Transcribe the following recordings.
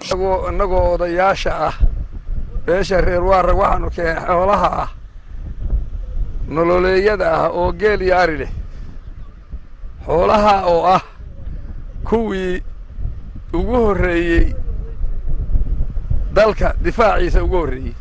innagoo odayaasha ah beesha reer waarag waxaanu keenay xoolaha ah nololeeyada ah oo geel iyo ari leh xoolaha oo ah kuwii ugu horreeyey dalka difaaciisa ugu horreeyey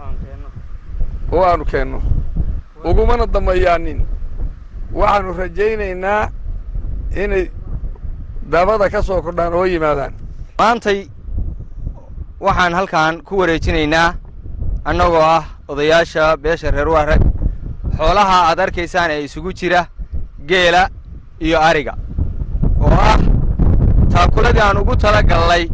oo aanu keenno ugumana dambayaanin waxaannu rajaynaynaa inay dabada ka soo kordhaan oo yimaadaan maantay waxaan halkan ku wareejinaynaa annagoo ah odayaasha beesha reer waarag xoolaha aad arkaysaan ee isugu jira geela iyo ariga oo ah taakuladii aan ugu tala gallay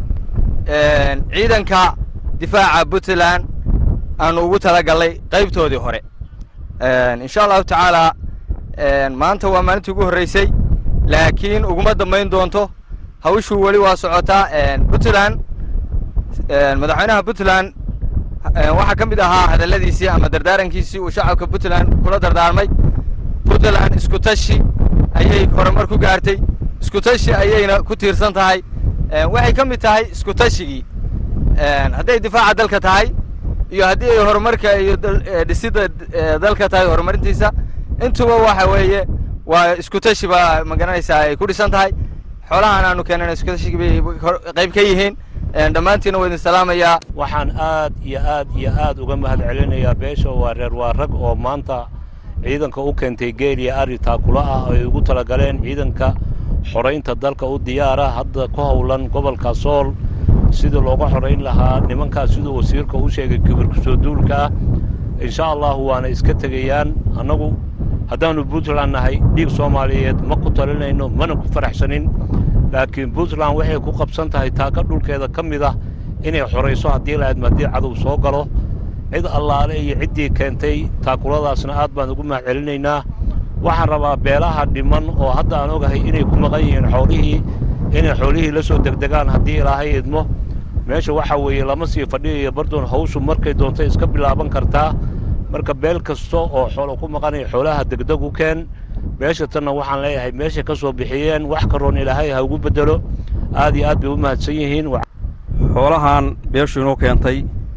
ciidanka difaaca puntland aanu ugu tala gallay qaybtoodii hore insha allahu tacaalaa maanta waa maalintii ugu horraysay laakiin uguma dambayn doonto hawshuu weli waa socotaa puntland madaxweynaha puntland waxaa ka mid ahaa hadalladiisii ama dardaarankiisii uu shacabka puntland kula dardaarmay puntland isku tashi ayay horumar ku gaartay isku tashi ayayna ku tiirsan tahay waxay ka mid tahay isku tashigii hadday difaaca dalka tahay iyo haddii ay horumarka iyo dhisidda dalka tahay horumarintiisa intuba waxa weeye waa isku tashi baa ma garanaysaa ay ku dhisan tahay xoolahan aanu keenana isku tashigi bay qayb ka yihiin dhammaantiina waa idin salaamayaa waxaan aad iyo aad iyo aad uga mahad celinayaa beesha waa reer waarag oo maanta ciidanka u keentay geel iyo ari taakula ah ay ugu talagaleen ciidanka xoraynta dalka u diyaara hadda ku howlan gobolka sool sidii looga xorayn lahaa nimankaas siduu wasiirka u sheegay kibirka soo duulka ah insha allahu waana iska tegayaan annagu haddaannu puntland nahay dhiig soomaaliyeed ma ku talinayno mana ku faraxsanin laakiin puntland waxay ku qabsan tahay taaka dhulkeeda ka mid ah inay xorayso haddii lahaydma haddii cadow soo galo cid allaale iyo ciddii keentay taakuladaasna aad baan ugu mahad celinaynaa waxaan rabaa beelaha dhiman oo hadda aan ogahay inay ku maqan yihiin xoolihii inay xoolihii la soo degdegaan haddii ilaahay idmo meesha waxaa weeye lama sii fadhiyayo bardoon hawshu markay doontay iska bilaaban kartaa marka beel kasta oo xoolo ku maqanaya xoolaha degdeg u keen meesha tanna waxaan leeyahay meeshay ka soo bixiyeen wax karoon ilaahay ha ugu beddelo aad iyo aad bay u mahadsan yihiin xoolahan beeshu inoo keentay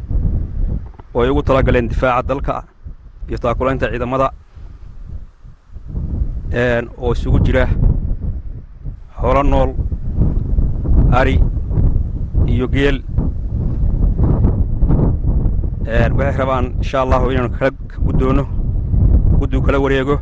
oo ay ugu tala galeen difaaca dalka iyo taakulaynta ciidamada oo isugu jira xoolo nool ari iyo geel waxay rabaan insha allahu inaanu kala guddoonno gudduu kala wareego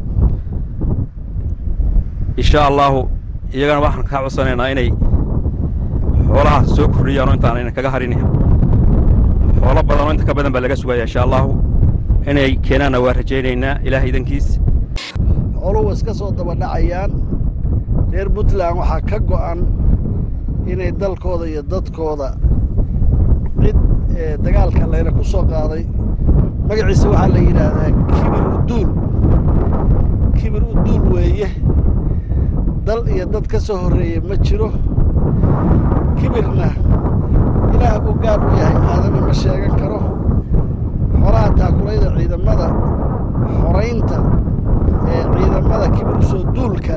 insha allahu iyagana waxaan kaa codsanaynaa inay xoolahaas soo kordhiyaanoo intaanayna kaga harin xoolo badanoo inta ka badan baa laga sugaya insha allahu inay keenaanna waa rajaynaynaa ilaah idankiis xooluhu iska soo dabadhacayaan reer puntland waxaa ka go'an inay dalkooda iyo dadkooda cid dagaalka layna ku soo qaaday magaciisa waxaa la yidhaahdaa kibir uduul kibir uduul weeye dal iyo dad ka soo horreeye ma jiro kibirna ilaah buu gaar u yahay aadana ma sheegan karo xoolaha taakulayda ciidamada xoraynta ee ciidamada kibir u soo duulka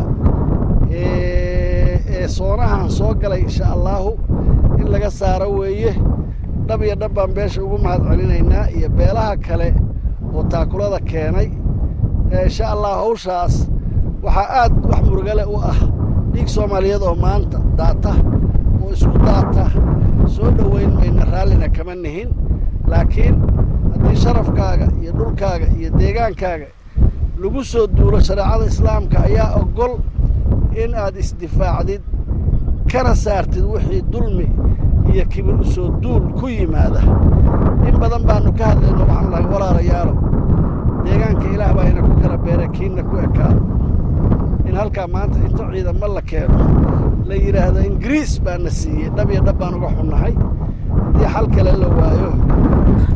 ee soonahan soo galay insha allaahu in laga saaro weeye dhab iyo dhab baan beesha ugu mahad celinaynaa iyo beelaha kale oo taakulada keenay insha allah hawshaas waxaa aad wax murugale u ah dhiig soomaaliyeed oo maanta daata oo isku daata soo dhowayn mayna raallina kama nihin laakiin haddii sharafkaaga iyo dhulkaaga iyo deegaankaaga lagu soo duulo shareecada islaamka ayaa oggol in aad isdifaacdid kana saartid wixii dulmi iyo kibir u soo duul ku yimaada in badan baannu ka hadlayno waxaan lahay walaalayaalo deegaanka ilaah baa ina ku kala beera kiinna ku ekaado in halkaa maanta inta ciidamo la keeno la yidhaahdo ingiriis baa na siiyey dhab iyo dhab baan uga xunnahay haddii xal kale la waayo